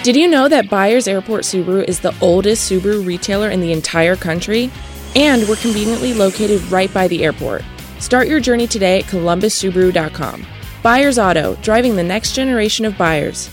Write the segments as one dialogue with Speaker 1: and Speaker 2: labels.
Speaker 1: Did you know that Buyers Airport Subaru is the oldest Subaru retailer in the entire country? And we're conveniently located right by the airport. Start your journey today at columbussubaru.com. Buyers Auto, driving the next generation of buyers.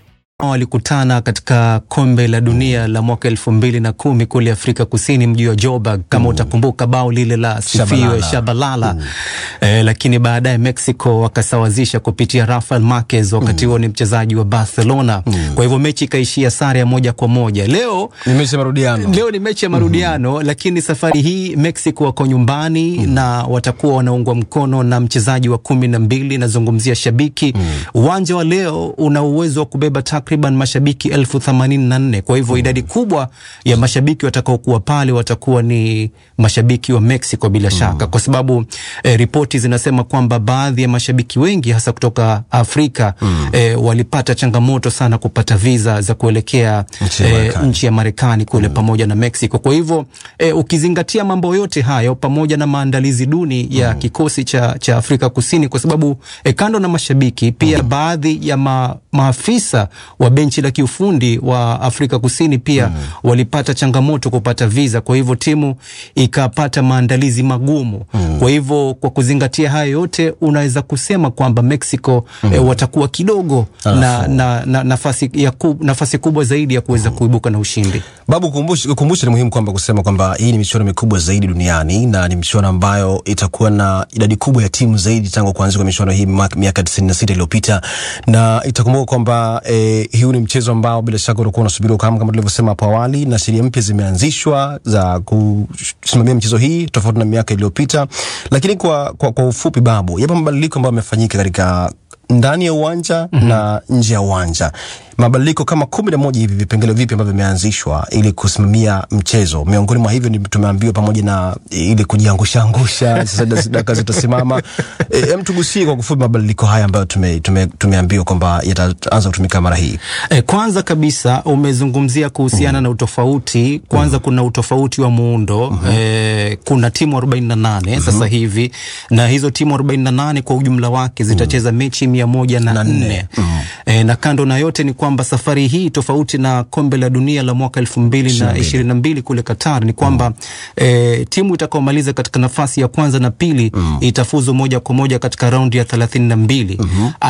Speaker 2: walikutana katika kombe la dunia la mwaka elfu mbili na kumi kule Afrika Kusini, mji wa Joburg kama mm. utakumbuka bao lile la sifiwe
Speaker 3: Shabalala.
Speaker 2: Shabalala mm. eh, lakini baadaye Mexico wakasawazisha kupitia Rafael Marquez, wakati huo ni mchezaji wa Barcelona mm. kwa hivyo mechi ikaishia sare ya moja kwa moja. Leo
Speaker 3: Ni mechi ya marudiano.
Speaker 2: Leo ni mechi ya marudiano mm-hmm. lakini safari hii Mexico wako nyumbani mm-hmm. na watakuwa wanaungwa mkono na mchezaji wa kumi na mbili, nazungumzia shabiki uwanja wa leo una uwezo wa kubeba takriban mashabiki elfu themanini na nne. Kwa hivyo idadi kubwa ya mashabiki watakaokuwa pale watakuwa ni mashabiki wa Mexico bila shaka, kwa sababu eh, ripoti zinasema kwamba baadhi ya mashabiki wengi hasa kutoka Afrika eh, walipata changamoto sana kupata viza za kuelekea
Speaker 3: Nchi ya
Speaker 2: eh,
Speaker 3: Marekani.
Speaker 2: nchi ya Marekani kule pamoja na Mexico. Kwa hivyo eh, ukizingatia mambo yote hayo pamoja na maandalizi duni ya kikosi cha, cha Afrika Kusini, kwa sababu eh, kando na mashabiki pia baadhi ya ma, maafisa wa benchi la kiufundi wa Afrika Kusini pia walipata changamoto kupata visa, kwa hivyo timu ikapata maandalizi magumu. Kwa hivyo kwa kuzingatia hayo yote, unaweza kusema kwamba Mexico eh, watakuwa kidogo na, na, na nafasi, ya ku, nafasi kubwa zaidi ya kuweza kuibuka na ushindi.
Speaker 3: Babu, kumbusha, kumbusha ni muhimu kwamba kusema kwamba hii ni michuano mikubwa zaidi duniani na ni michuano ambayo itakuwa na idadi kubwa ya timu zaidi tangu kuanzia kwa michuano hii mwaka- miaka 96 iliyopita, na itakumbuka kwamba eh, huu ni mchezo ambao bila shaka utakuwa unasubiriwa kama kama tulivyosema hapo awali, na sheria mpya zimeanzishwa za kusimamia michezo hii tofauti na miaka iliyopita. Lakini kwa, kwa, kwa ufupi, Babu, yapo mabadiliko ambayo yamefanyika katika ndani ya uwanja mm-hmm. na nje ya uwanja mabadiliko kama kumi na moja hivi vipengele vipi ambavyo vimeanzishwa ili kusimamia mchezo. Miongoni mwa hivyo ni tumeambiwa pamoja na ili kujiangusha angusha, sasa dak- dakika zitasimama. E, em tugusie kwa kufupi mabadiliko haya ambayo tume, tume, tumeambiwa kwamba yataanza kutumika mara hii.
Speaker 2: E, kwanza kabisa umezungumzia kuhusiana na utofauti. Kwanza kuna utofauti wa muundo e, kuna timu 48 sasa hivi na hizo timu 48 kwa ujumla wake zitacheza mechi mia moja na nne e, na kando na yote ni kwamba safari hii tofauti na kombe la dunia la mwaka elfu mbili na ishirini na mbili kule Qatar ni kwamba e, timu itakaomaliza katika nafasi ya kwanza na pili itafuzu moja kwa moja katika raundi ya thelathini na mbili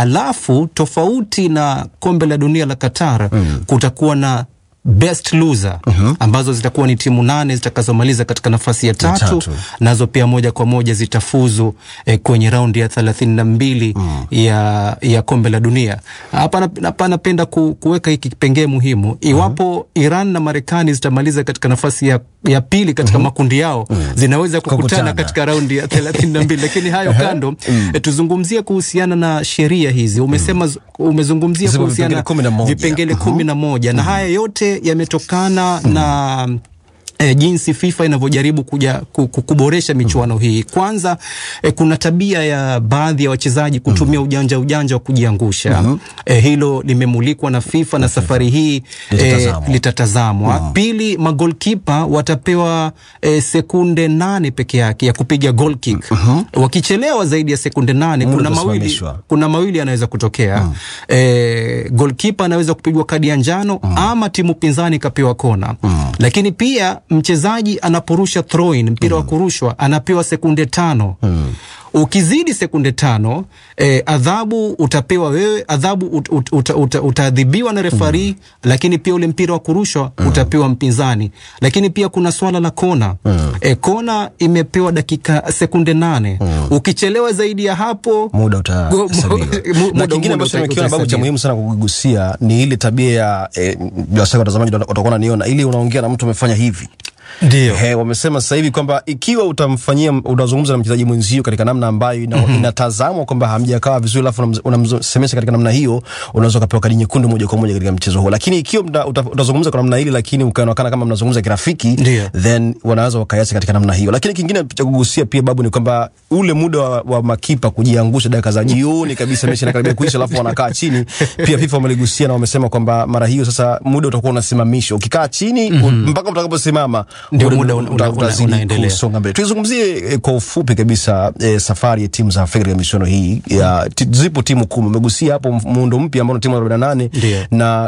Speaker 2: alafu tofauti na kombe la dunia la Qatar kutakuwa na best loser ambazo zitakuwa ni timu nane zitakazomaliza katika nafasi ya tatu,
Speaker 3: tatu.
Speaker 2: nazo pia moja kwa moja zitafuzu eh, kwenye raundi ya thelathini na mbili ya, ya kombe la dunia. Hapa nap- hapa napenda ku, kuweka hiki kipengee muhimu. Iwapo Iran na Marekani zitamaliza katika nafasi ya, ya pili katika makundi yao zinaweza kukutana
Speaker 3: Kukutana.
Speaker 2: katika raundi ya thelathini na mbili lakini hayo kando eh, tuzungumzie kuhusiana na sheria hizi. Umesema umezungumzia
Speaker 3: Zipo
Speaker 2: kuhusiana
Speaker 3: vipengele kumi na moja.
Speaker 2: vipengele kumi na moja na haya yote yametokana na E, jinsi FIFA inavyojaribu kuja ku- ku- kuboresha michuano hii. Kwanza e, kuna tabia ya baadhi ya wachezaji kutumia ujanja ujanja wa kujiangusha. E, hilo limemulikwa na FIFA na safari hii e,
Speaker 3: Litatazamwa.
Speaker 2: litatazamwa. Pili, magolkipa watapewa e, sekunde nane peke yake ya kupiga goal kick. Wakichelewa zaidi ya sekunde nane,
Speaker 3: Muda
Speaker 2: kuna mawili,
Speaker 3: utasimamishwa.
Speaker 2: kuna mawili yanaweza kutokea e, golkipa anaweza kupigwa kadi ya njano ama timu pinzani ikapewa kona lakini pia mchezaji anaporusha throw in mpira wa kurushwa anapewa sekunde tano ukizidi sekunde tano eh, adhabu utapewa wewe adhabu ut, ut, uta, uta, utaadhibiwa na refari lakini pia ule mpira wa kurushwa utapewa mpinzani lakini pia kuna swala la kona eh, kona imepewa dakika sekunde nane ukichelewa zaidi ya hapo
Speaker 3: muda
Speaker 2: Go-
Speaker 3: utahesabiwa.
Speaker 2: mu- muda-
Speaker 3: na kingine
Speaker 2: muda
Speaker 3: ambacho
Speaker 2: uta-
Speaker 3: nimekiona babu cha
Speaker 2: utahesabiwa.
Speaker 3: muhimu sana kugusia ni ile tabia ya eh, bila shaka watazamaji watakuwa wananiona, ili unaongea na mtu amefanya hivi
Speaker 2: ndio
Speaker 3: He, wamesema sasa hivi kwamba ikiwa utamfanyia unazungumza na mchezaji mwenzio katika namna ambayo ina, inatazamwa kwamba hamjakaa vizuri, alafu unamz- unamsemesha katika namna hiyo, unaweza ukapewa kadi nyekundu moja kwa moja katika mchezo huo. Lakini ikiwa mta- uta- utazungumza kwa namna hili, lakini ukaonekana kama mnazungumza kirafiki,
Speaker 2: Ndio.
Speaker 3: then wanaweza wakaiacha katika namna hiyo. Lakini kingine cha kugusia pia babu ni kwamba ule muda wa, wa makipa kujiangusha dakika za jioni kabisa, mechi inakaribia kuisha, alafu wanakaa chini. Pia FIFA wameligusia na wamesema kwamba mara hiyo sasa muda utakuwa unasimamishwa, ukikaa chini mpaka mtakaposimama
Speaker 2: Ndio muda una- una-
Speaker 3: utazidi
Speaker 2: unaendelea.
Speaker 3: kusonga mbele. Tuizungumzie eh, kwa ufupi kabisa eh, safari ya timu za Afrika katika michuano hii ya ti, zipo timu kumi. Umegusia hapo muundo mpya ambao ni timu 48
Speaker 2: Ndio.
Speaker 3: na